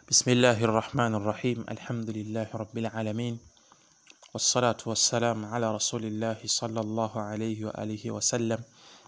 بسم الله الرحمن الرحيم الحمد لله رب العالمين والصلاة والسلام على رسول الله صلى الله عليه وآله وسلم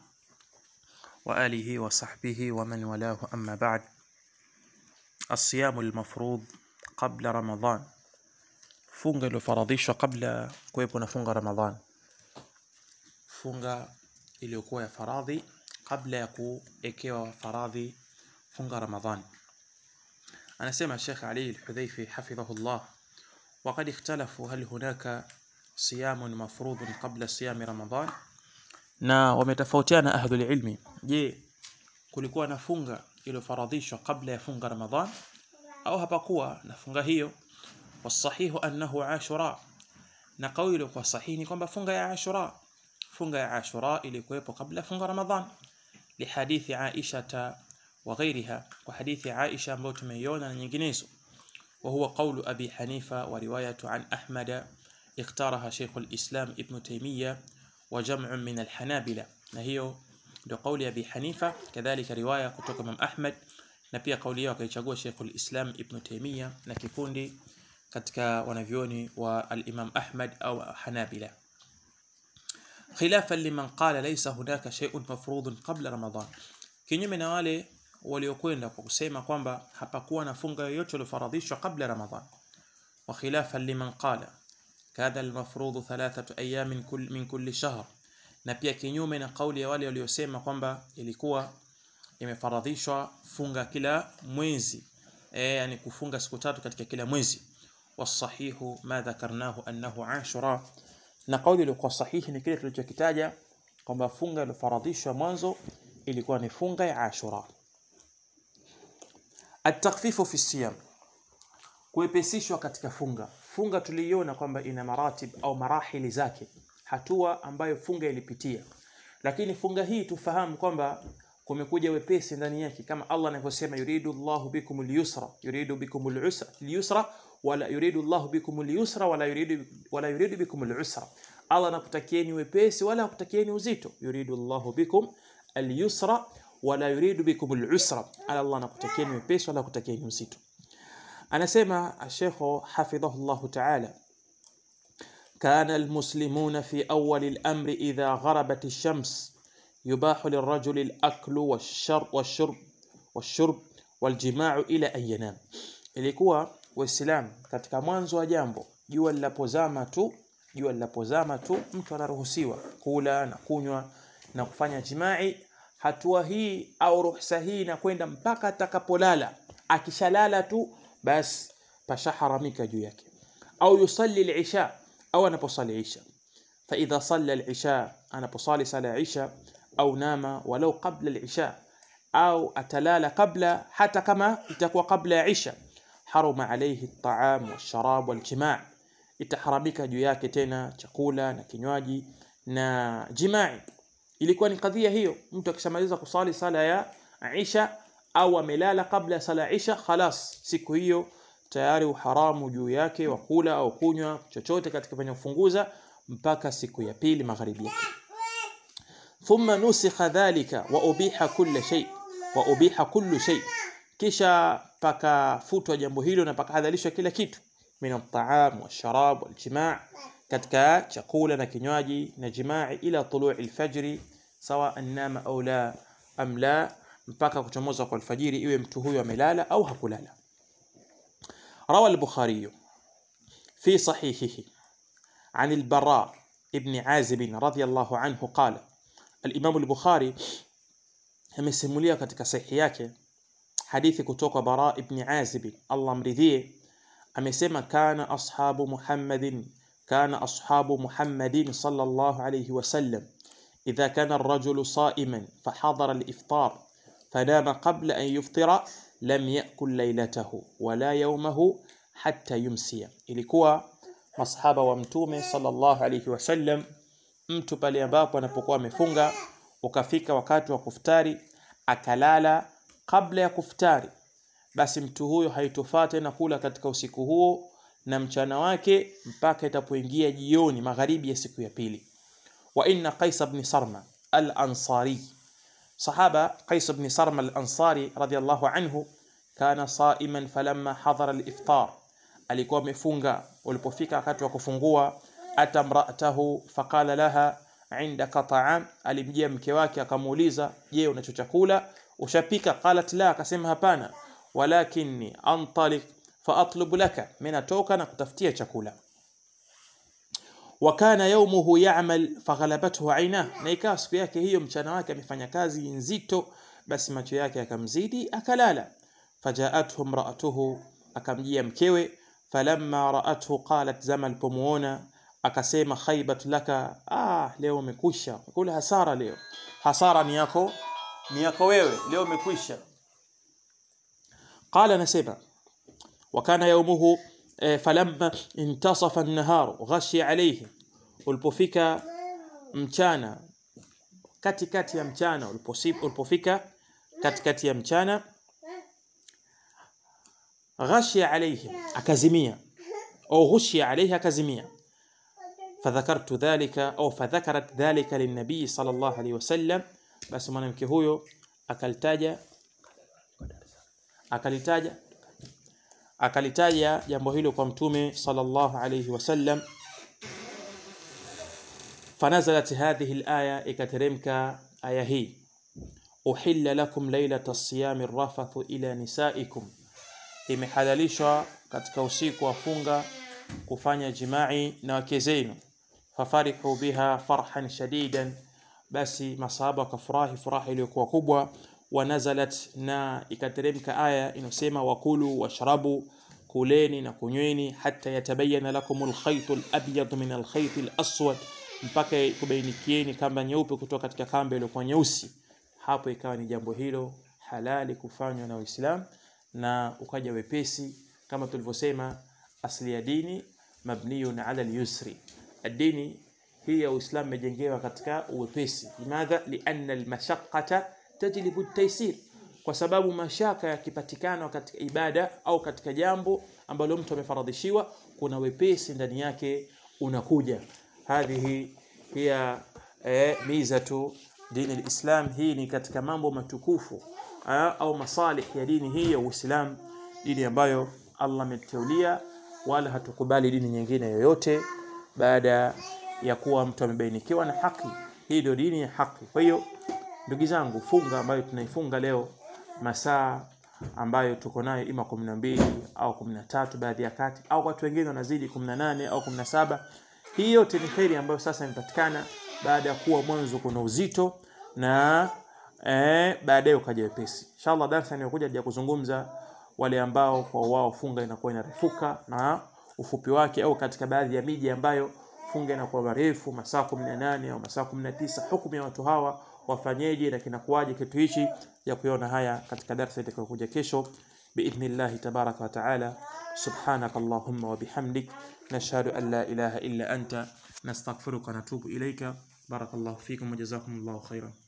وآله وصحبه ومن والاه أما بعد الصيام المفروض قبل رمضان funga iliyofaradhishwa kabla kuwepo na funga ramadhan funga iliyokuwa ya faradhi kabla ya kuekewa faradhi funga ramadhan anasema Sheikh Ali Al-Hudhaifi hafidhahullah وقد اختلفوا هل هناك صيام مفروض قبل صيام رمضان na wametofautiana ahlul ilmi je kulikuwa na funga iliyofaradhishwa kabla ya funga ramadhan au hapakuwa na funga hiyo wasahihu annahu ashura na kauli kwa sahihi ni kwamba funga ya ashura funga ya ashura ilikuwepo kabla funga ramadhan lihadithi aisha wa ghairiha kwa hadithi aisha ambayo tumeiona na nyinginezo وهو قول أبي حنيفة ورواية عن أحمد اختارها شيخ الإسلام ابن تيمية وجمع من الحنابلة نهيو لقول أبي حنيفة كذلك رواية كتوك من أحمد نبي قولي وكيشاقوا شيخ الإسلام ابن تيمية نكيكوندي katika wanavyoni wa al-Imam Ahmad au Hanabila khilafan liman qala laysa hunaka shay'un mafrudun qabla Ramadan kinyume na wale waliokwenda kwa kusema kwamba hapakuwa na funga yoyote iliyofaradhishwa kabla Ramadhan wa khilafan liman qala kadha al-mafrud thalathatu ayamin kull min kulli shahr na pia kinyume na kauli ya wale waliosema kwamba ilikuwa imefaradhishwa funga kila mwezi eh yani kufunga siku tatu katika kila mwezi wasahihu ma dhakarnahu annahu ashura na kauli iliyokuwa sahihi ni kile tulichokitaja kwamba funga iliyofaradhishwa mwanzo ilikuwa ni funga ya ashura التخفيف في الصيام kuepesishwa katika funga funga tuliiona kwamba ina maratib au marahili zake hatua ambayo funga ilipitia lakini funga hii tufahamu kwamba kumekuja wepesi ndani yake kama Allah anavyosema yuridu Allahu bikum al-yusra yuridu bikum al-usra al-yusra wala yuridu Allahu bikum al-yusra wala yuridu wala yuridu bikum al-usra Allah anakutakieni wepesi wala hakutakieni uzito yuridu Allahu bikum al-yusra wala yuridu bikum al-usra ala Allah anakutakieni wepesi wala hakutakieni uzito anasema Sheikh hafidhahullah ta'ala كان المسلمون في أول الأمر إذا غربت الشمس يباح للرجل الأكل والشرب والشرب والشرب والجماع إلى أن ينام ilikuwa waislamu katika mwanzo wa jambo jua linapozama tu jua linapozama tu mtu anaruhusiwa kula na kunywa na kufanya jimai hatua hii au ruhusa hii inakwenda mpaka atakapolala akishalala tu basi pashaharamika juu yake au yusalli al-isha au anaposali isha fa idha salla al-isha anaposali sala isha au nama walau qabla al-isha au atalala kabla hata kama itakuwa kabla ya isha haruma alayhi at-ta'am wash-sharab wal-jima' itaharamika juu yake tena chakula na kinywaji na jimai ilikuwa ni kadhia hiyo mtu akishamaliza kusali sala ya isha au amelala kabla ya sala isha khalas siku hiyo tayari uharamu juu yake wa kula au kunywa chochote katika kwenye kufunguza mpaka siku ya pili magharibi yake thumma nusikha dhalika wa ubiha kulli shay wa ubiha kullu shay kisha pakafutwa jambo hilo na pakahadhalishwa kila kitu min at-ta'am wash-sharab wal-jima' katika chakula na kinywaji na jimaa ila tulu'i al-fajr sawa nama au la am la mpaka kuchomoza kwa alfajiri iwe mtu huyo amelala au hakulala روى البخاري في صحيحه عن البراء ابن عازب رضي الله عنه قال الإمام البخاري amesimulia katika sahihi yake hadithi kutoka Bara ibn Azib Allah mridhie amesema kana ashabu Muhammadin kana ashabu Muhammadin sallallahu alayhi wasallam idha kana ar-rajulu sa'iman fahadara al-iftar fanama qabla an yuftira lam yakul laylatahu wala yawmahu hatta yumsiya ilikuwa masahaba wa mtume sallallahu alayhi wasallam mtu pale ambapo anapokuwa amefunga ukafika wakati wa kuftari akalala kabla ya kuftari basi mtu huyo haitofaa tena kula katika usiku huo na mchana wake mpaka itapoingia jioni magharibi ya siku ya pili wa inna qais ibn sarma al-ansari sahaba qais ibn sarma al-ansari radiyallahu anhu kana saiman falamma hadhara al-iftar alikuwa amefunga ulipofika wakati wa kufungua ata mraatahu faqala laha indaka ta'am alimjia mke wake akamuuliza je unacho chakula ushapika qalat la akasema hapana walakinni antalik fa atlubu laka mimi natoka na kutafutia chakula wakana yaumuhu ya'mal faghalabathu aina na ikawa siku yake hiyo mchana wake amefanya kazi nzito basi macho yake akamzidi akalala fajaathu imra'atuhu akamjia mkewe falamma ra'athu qalat zama alipomuona akasema khaybat laka ah leo umekwisha kula hasara leo hasara ni yako ni yako wewe leo umekwisha qala nasema wakana yaumuhu eh, falamma intasafa an-nahar ghashi alayhi ulipofika mchana katikati ya mchana ulipofika katikati ya mchana ghashi alayhi akazimia au ghushi alayhi akazimia فذكرت ذلك au فذكرت ذلك للنبي صلى الله عليه وسلم basi mwanamke huyo akalitaja akalitaja akalitaja jambo hilo kwa mtume sallallahu alayhi wasallam فنزلت هذه الآية ikateremka aya hii uhilla lakum lailata siyami rafathu ila nisaikum imehalalishwa katika usiku wa funga kufanya jimai na wake zenu fafarihu biha farhan shadidan basi masahaba wakafurahi furaha iliyokuwa kubwa wanazalat na ikateremka aya inasema wakulu washrabu kuleni na kunyweni hata yatabayana lakum alkhayt alabyad min alkhayt alaswad mpaka kubainikieni kamba nyeupe kutoka katika kamba iliyokuwa nyeusi hapo ikawa ni jambo hilo halali kufanywa na Uislamu na ukaja wepesi kama tulivyosema asli ya dini mabniyun ala al-yusri dini hii ya Uislamu imejengewa katika uwepesi limadha lianna al-mashaqqata tajlibu at-taysir kwa sababu mashaka yakipatikana katika ibada au katika jambo ambalo mtu amefaradhishiwa kuna wepesi ndani yake unakuja hadhihi hiya eh, mizatu dini alislam hii ni katika mambo matukufu eh, au masalih ya dini hii ya Uislamu dini ambayo Allah ameteulia wala hatukubali dini nyingine yoyote baada ya kuwa mtu amebainikiwa na haki hii ndio dini ya haki kwa hiyo ndugu zangu funga ambayo tunaifunga leo masaa ambayo tuko nayo ima 12 au 13 baadhi ya kati au watu wengine wanazidi 18 au 17 hii yote ni kheri ambayo sasa imepatikana baada ya kuwa mwanzo kuna uzito na eh, baadaye ukaja wepesi inshallah darasa inayokuja ya kuzungumza wale ambao kwa wao funga inakuwa inarefuka na ufupi wake au katika baadhi ya miji ambayo funga inakuwa marefu masaa 18 au masaa 19 hukumu ya watu hawa wafanyeje na kinakuwaje kitu hichi ya kuona haya katika darasa itakayokuja kesho biidhnillah tabaraka wa taala سبحانك اللهم وبحمدك نشهد أن لا إله إلا أنت نستغفرك ونتوب إليك بارك الله فيكم وجزاكم الله خيرا